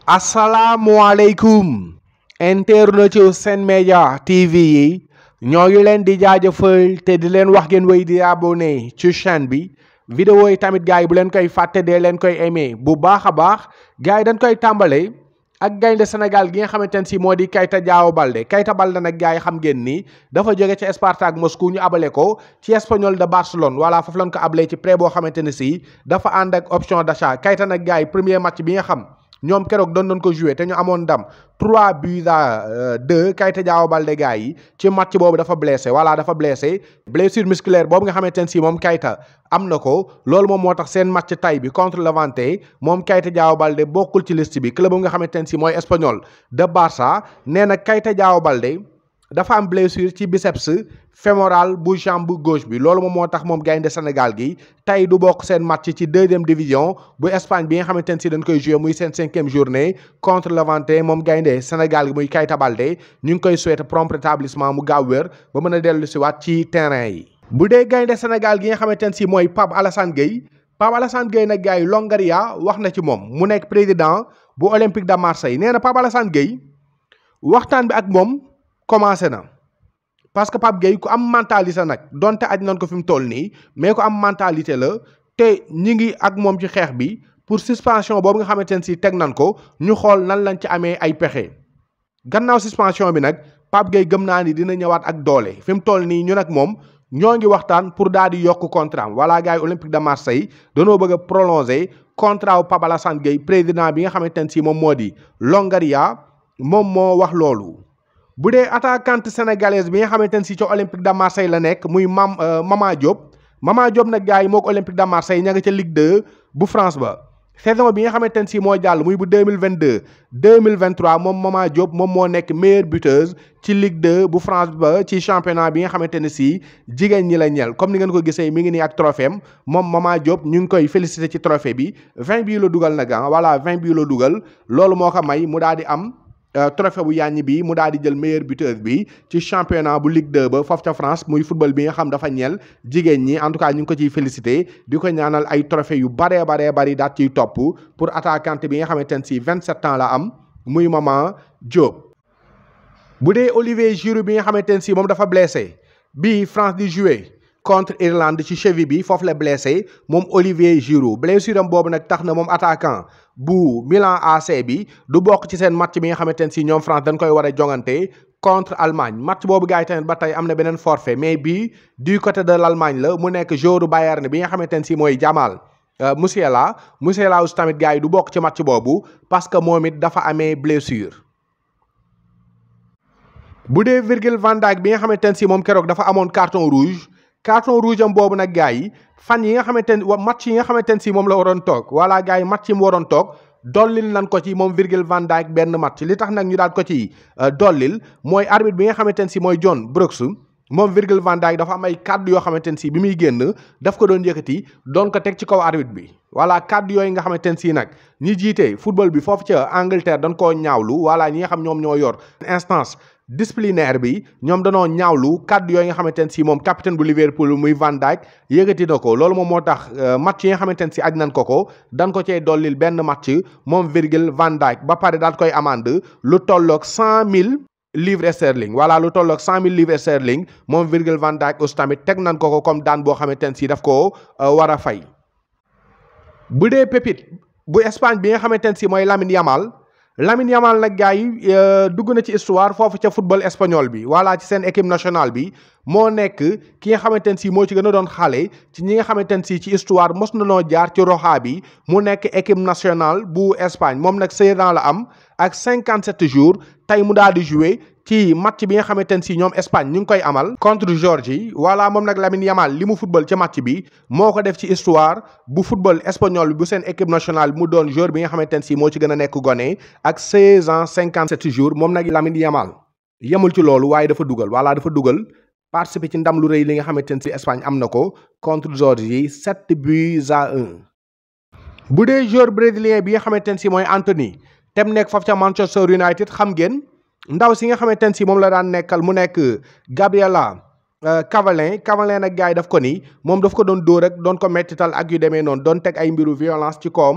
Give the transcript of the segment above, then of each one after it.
asalaamualeykum internet ci Sen Média TV yi ñoo ngi leen di jaajëfal te di leen wax ngeen wéy di abonné ci chaîne bi vidéo yi tamit gars yi bu leen koy fàtte dee leen koy aimé bu baax a baax gars yi dañ koy tàmbale ak gaynde Sénégal gi nga xamante ne si moo di Keita Diao Baldé Keita Baldé nag gars yi xam ngeen ni dafa jóge ci Spartak Moscou ñu abale ko ci Espanyol de Barcelone voilà foofu lañ ko abalee ci prêt boo xamante ne si dafa ànd ak option d'achat Keita nag gars yi premier match bi nga xam ñoom keroog doon doon ko joué te ñu amoon ndam 3 buts à 2 Keita Diao Baldé gars yi ci match boobu dafa blessé voilà dafa blessé blessure musculaire boobu nga xamante ne si moom Keita am na ko loolu moom moo tax seen match tay bi contre Levante moom Keita Diao Baldé bokkul ci liste bi club bu nga xamante ne si mooy Espanyol de Barça nee na Keita Diao Baldé dafa am blessure ci biceps fémoral bu jambe gauche bi loolu moom moo tax moom gaynde Sénégal gi tey du bokk seen match ci deuxième division bu Espagne bi nga xamante ne si dañ koy joué muy seen cinquième journée contre Levante moom gaynde Sénégal gi muy Keita Baldé ñu ngi koy souhaiter prompt rétablissement mu gaaw wér ba mën a dellu si waat ci terrain yi. bu dee gaynde Sénégal gi nga xamante ne si mooy Pape Alassane Gueye Pape Alassane Gueye nag gars yi Longoria wax na ci moom mu nekk président bu Olympique de Marseille nee na Pape Alassane Gueye waxtaan bi ak moom. commencé na parce que Pape Gueye ku am mentalité nag donte aj nañ ko fi mu toll nii mais ku am mentalité la te ñi ngi ak moom ci xeex bi pour suspension boobu nga xamante ne si teg nañ ko ñu xool nan lañ ci amee ay pexe gannaaw suspension bi nag Pape Gueye gëm naa ni dina ñëwaat ak doole fi mu toll nii ñu nag moom ñoo ngi waxtaan pour daal di yokk contrat am voilà gars yi Olympique de Marseille danoo bëgg a prolonger contrat wu Pape Alassane Gueye président bi nga xamante ne si moom moo di Longoria moom moo wax loolu. bu dee attaquante sénégalaise bi nga xamante ne si ca Olympique de Marseille la nekk muy mam Mama Diop Mama Diop nag gars yi moo ko Olympique de Marseille ña nga ca Ligue 2 bu France ba saison bi nga xamante ne si moo jàll muy bu 2022 2023 moom Mama Diop moom moo nekk meilleure buteuse ci Ligue 2 bu France ba ci championnat bi nga xamante ne si jigéen ñi la ñel comme ni ngeen ko gisee mi ngi nii ak trophée am moom Mama Diop ñu ngi koy félicité ci trophée bi 20 bii la dugal nag ah voilà 20 bii la dugal loolu moo ko may mu daal di am. trophée bu yàññi bi mu daal di jël meilleur buteur bi ci championnat bu Ligue 2 ba foofu ca France muy football bi nga xam dafa ñeel jigéen ñi en tout cas ñu ngi ko ciy félicité di ko ñaanal ay trophée yu baree baree bari daat ciy topp pour attaquante bi nga xamante ne si 27 ans la am muy Mama Diop. bu dee Olivier Giroud bi nga xamante ne si moom dafa blessé bi France di jouer contre Irlande ci cheville bi foofu la blessé moom Olivier Giroud blessure am boobu nag tax na moom attaquant bu Milan AC bi du bokk ci seen match bi nga xamante ne si ñoom France dañ koy war a jongante contre Allemagne match boobu gars yi tamit ba tey am na beneen forfait mais bii du côté de l' Allemagne la mu nekk joueur Bayern bi nga xamante ne si mooy Jamal Musiala Musiala aussi tamit gars yi du bokk ci match boobu parce que moom it dafa amee blessure. bu dee Virgil van Dijk bi nga xamante ne si moom keroog dafa amoon carton rouge. carton rouge am boobu nag gars yi fan yi nga xamante ne match yi nga xamante ne si moom la waroon toog voilà gars yi match yi mu waroon toog dollil nan ko ci moom Virgil van Dijk benn match li tax nag ñu daal ko ci dollil mooy arbitre bi nga xamante ne si mooy John Brooks moom Virgil van Dijk dafa am ay kàddu yoo xamante ne si bi muy génn daf ko doon yëkkati doon ko teg ci kaw arbitre bi voilà kàddu yooyu nga xamante ne si nag ñi jiite football bi foofu ca Angleterre dañ koo ñaawlu voilà ñi nga xam ñoom ñoo yor instance disciplinaire bi ñoom danoo ñaawlu kàddu yooyu nga xamante ne si moom capitaine bu Liverpool muy Van Dijk yëkkati na ko loolu moom moo tax match yi nga xamante ne si aj nañ ko ko dan ko cee dollil benn match moom Virgil Van Dijk ba pare daal koy amande lu tolloog cent mille livres sterling voilà lu tolloog cent mille livres sterling moom Virgil Van Dijk aussi tamit teg nañ ko ko comme daan boo xamante ne si daf ko war a fay. bu dee pépite bu Espagne bi nga xamante ne si mooy Lamine Yamal. Lamine Yamal nag gars yi dugg na ci histoire foofu ca football espagnol bi voilà ci seen équipe nationale bi moo nekk ki nga xamante ne si moo ci gën a doon xale ci ñi nga xamante ne si ci histoire mos na noo jaar ci roxa bi mu nekk équipe nationale bu Espagne moom nag seize ans la am ak cinquante sept jours tey mu daal di jouer ci match bi nga xamante ne si ñoom Espagne ñu ngi koy amal contre Géorgie voilà moom nag Lamine Yamal li mu football ca match bi moo ko def ci histoire bu football espagnol bu seen équipe nationale mu doon joueur bi nga xamante ne si moo ci gën a nekk gone ak 16 ans 57 jours moom nag Lamine Yamal yemul ci loolu waaye dafa dugal voilà dafa dugal participer ci ndam lu rëy li nga xamante ne si Espagne am na ko contre Géorgie 7 buts à 1. bu dee joueur brésilien bi nga xamante ne si mooy Anthony tem nekk foofu ca Manchester United xam ngeen. ndaw si nga xamante ne si moom la daan nekkal mu nekk Gabriela Cavallin Cavallin nag gars yi daf ko ni moom daf ko doon dóor rek doon ko mettital ak yu demee noonu doon teg ay mbiru violence ci koom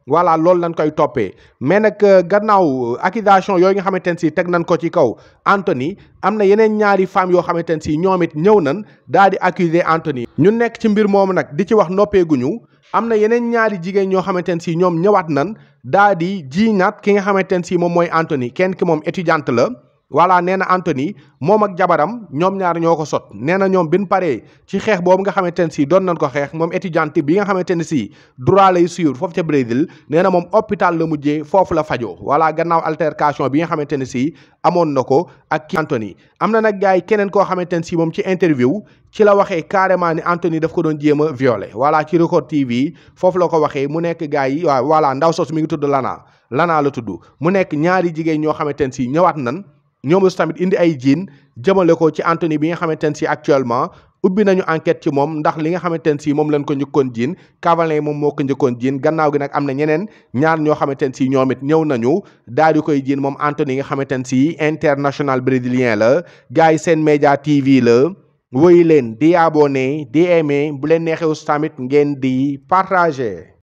voilà loolu lañ koy toppee mais nag gannaaw accusation yooyu nga xamante ne si teg nañ ko ci kaw Anthony am na yeneen ñaari femmes yoo xamante ne si ñoom it ñëw nañ daal di accuser Anthony ñu nekk ci mbir moomu nag di ci wax noppeeguñu am na yeneen ñaari jigéen ñoo xamante ne si ñoom ñëwaat nan daa di jiinaat ki nga xamante ne si moom mooy Anthony kenn ki moom étudiante la voilà nee na Anthony moom ak jabaram ñoom ñaar ñoo ko sot nee na ñoom bin paree ci xeex boobu nga xamante ne si doon nañ ko xeex moom étudiante bi nga xamante ne si droit lay suivre foofu ca Brésil nee na moom hôpital la mujjee foofu la fajoo voilà gannaaw altercation bi nga xamante ne si amoon na ko ak ki Anthony am na nag gars yi keneen koo xamante ne si moom ci interview ci la waxee carrément ni Anthony daf ko doon jéem a violé voilà ci Record TV foofu la ko waxee mu nekk gars yi waaw voilà ndaw sos mi ngi tudd Lana Lana la tudd mu nekk ñaari jigéen ñoo xamante ne si ñëwaat nan ñoom aussi tamit indi ay jiin jëmale ko ci Anthony bi nga xamante ne si actuellement ubbi nañu enquête ci moom ndax li nga xamante ne si moom lañ ko njëkkoon jiin Cavalin moom moo ko njëkkoon jiin gannaaw gi nag am na ñeneen ñaar ñoo xamante ne si ñoom it ñëw nañu daal di koy jiin moom Anthony nga xamante ne si international brésilien la gars yi seen média TV la woy leen di abonné di aimé bu leen neexee aussi tamit ngeen di partager.